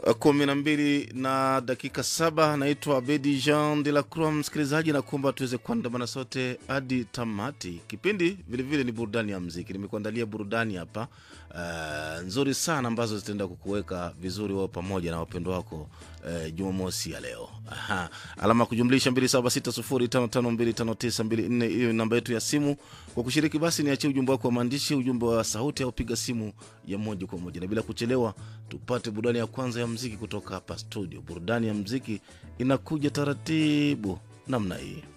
kumi na mbili na dakika saba. Naitwa Abedi Jean de la Croix. Msikilizaji, na kuomba tuweze kuandamana sote hadi tamati. Kipindi vilevile ni burudani ya mziki. Nimekuandalia burudani hapa uh, nzuri sana ambazo zitaenda kukuweka vizuri wao pamoja na wapendo wako uh, Jumamosi ya leo. Aha. Alama ya kujumlisha 276055259254 hiyo ni namba yetu ya simu. Kwa kushiriki basi, niachie ujumbe wako wa maandishi, ujumbe wa sauti, au piga simu ya moja kwa moja, na bila kuchelewa tupate burudani ya kwanza ya mziki kutoka hapa studio. Burudani ya mziki inakuja taratibu namna hii.